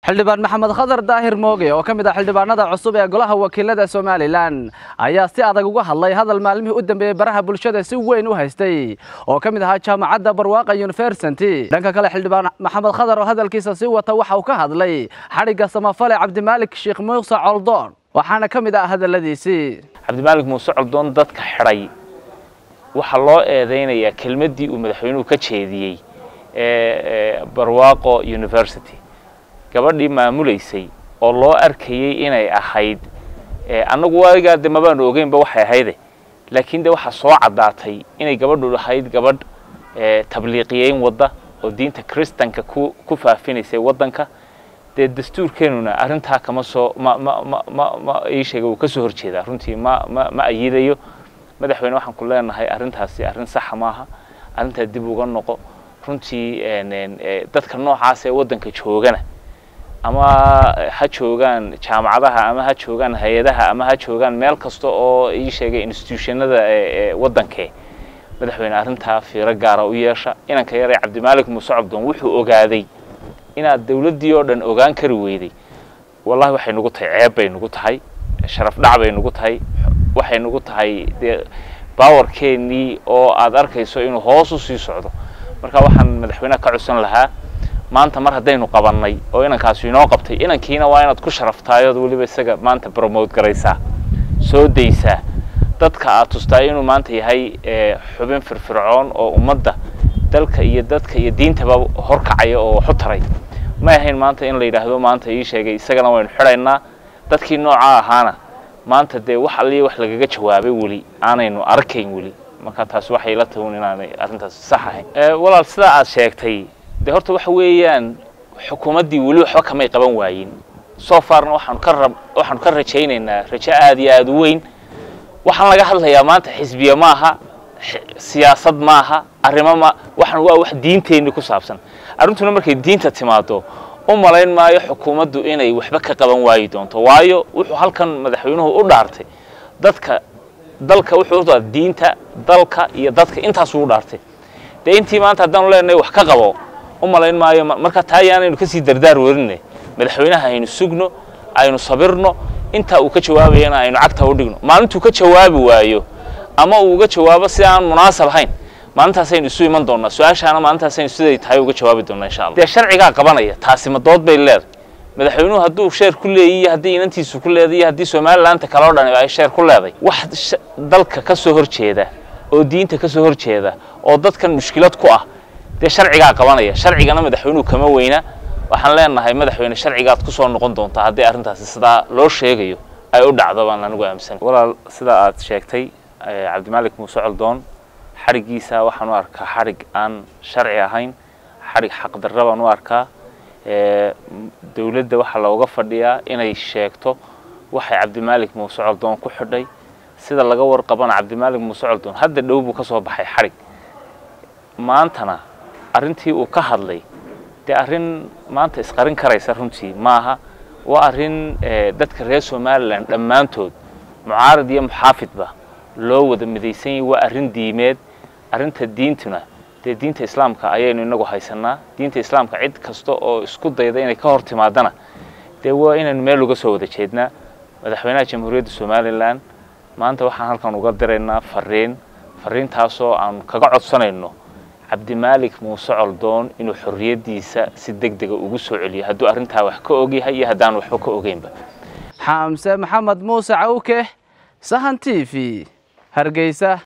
xildhibaan maxamed khadar daahir mooge oo ka mid ah xildhibaanada cusub ee golaha wakiilada somalilan ayaa si adag uga hadlay hadal maalmihii u dambeeyey baraha bulshada si weyn u haystay oo ka mid ahaa jaamacadda barwaaqa university dhanka kale xildhibaan maxamed khadar oo hadalkiisa sii wata waxa uu ka hadlay xadhigga samafale cabdimaalik sheekh muuse coldoon waxaana ka mid ah hadalladiisii cabdimaalik muuse coldoon dadka xidhay waxaa loo eedeynayaa kelmaddii uu madaxweynuhu ka jeediyey ee barwaaqo university gabadhii maamulaysay oo loo arkayey inay ahayd annagu waagaa de mabaanu ogeynba waxay ahayde laakiin de waxaa soo caddaatay inay gabadhu ahayd gabadh tabliiqiyeyn wadda oo diinta kristanka ku ku faafinaysay waddanka dee dastuurkeenuna arrintaa kama soo ma ma ma ma ma ii sheega uu ka soo horjeedaa runtii ma ma ma ayidayo madaxweyne waxaan ku leenahay arrintaasi arrin saxa maaha arrintaa dib uga noqo runtii dadka noocaas ee waddanka joogana ama ha joogaan jaamacadaha ama ha joogaan hay-adaha ama ha joogaan meel kasta oo ii sheegay institutionada waddankee madaxweyne arrintaa fiiro gaara u yeesha inanka yaree cabdimaalik muuse cabdoon wuxuu ogaaday inaad dawladdii oo dhan ogaan kari weyday wallahi waxay nagu tahay ceeb bay nagu tahay sharaf dhac bay nagu tahay waxay nagu tahay dee bawarkeennii oo aad arkayso inuu hoos u sii socdo marka waxaan madaxweyneha ka codsan lahaa maanta mar haddaynu qabannay oo inankaasi inoo qabtay inankiina waa inaad ku sharaftaayod weliba isaga maanta bromote garaysaa soo daysaa dadka aad tustaay inuu maanta yahay xubin firfircoon oo ummadda dalka iyo dadka iyo diintaba horkacaya oo waxu taray may ahayn maanta in la yidhaahdo maanta ii sheegay isagana waynu xidhaynaa dadkii noocaa ahaana maanta dee wax alliya wax lagaga jawaabay weli aanaynu arkayn weli marka taasi waxay la tagun inaanay arrintaas sax ahayn walaal sidaa aad sheegtay de horta waxa weeyaan xukuumaddii weli waxba kamay qaban waayin so farna waxaanu ka rab waxaanu ka rajaynaynaa rajo aada iyo aada u weyn waxaan laga hadlayaa maanta xisbiye maaha siyaasad maaha arrimo ma waxaan waa wax diinteenni ku saabsan arrintuna markay diinta timaado u malayn maayo xukuumaddu inay waxba ka qaban waayi doonto waayo wuxuu halkan madaxweynuhu u dhaartay dadka dalka wuxuu u diinta dalka iyo dadka intaasuu u dhaartay dee intii maanta haddaanu leenahay wax ka qabo u malayn maayo marka taa yaanaynu kasii dardaar warinay madaxweynaha aynu sugno aynu sabirno intaa uu ka jawaabayana aynu cagta u dhigno maalintuu ka jawaabi waayo ama uu uga jawaabo si aan munaasab ahayn maalintaasaynu isu iman doonaa su-aashaana maalintaasaynu siday tahay uga jawaabi doonaa insha allah dee sharcigaa qabanaya taasi ma dood bay leedahay madaxweynuhu hadduu sheer ku leeyiyo haddii inantiisu ku leeday iyo haddii somalilaanta kale o dhan ay sheer ku leeday wax dalka ka soo horjeeda oo diinta ka soo horjeeda oo dadkan mushkilad ku ah dee sharcigaa qabanaya sharcigana madaxweynuhu kama weyna waxaan leenahay madaxweyne sharcigaad ku soo noqon doontaa haddii arrintaasi sidaa loo sheegayo ay u dhacdo baan anigu aaminsan walaal sidaa aad sheegtay cabdimaalik muuse coldoon xadhiggiisa waxaan u arkaa xadhig aan sharci ahayn xadhig xaqdarra baan u arkaa dowladda waxaa looga fadhiyaa inay sheegto waxay cabdimaalik muuse coldoon ku xidhay sida laga warqabana cabdimaalik muuse coldoon hadda dhow buu ka soo baxay xadhig maantana arrintii uu ka hadlay dee arrin maanta isqarin karaysa runtii maaha waa arrin dadka reer somalilan dhammaantood mucaarad iyo muxaafidba loo wada midaysan yahi waa arrin diimeed arrinta diintuna dee diinta islaamka ayaynu inagu haysanaa diinta islaamka cid kasta oo isku dayda inay ka hor timaadana dee waa inaynu meel uga soo wada jeednaa madaxweynaha jamhuuriyadda somalilan maanta waxaan halkan uga diraynaa fariin fariintaasoo aan kaga codsanayno cabdimaalik muuse coldoon inuu xorriyaddiisa si deg dega ugu soo celiyo hadduu arrintaa wax ka ogyahay iyo haddaan waxba ka ogeynba xamse maxamed muuse cawke sahan t v hargeysa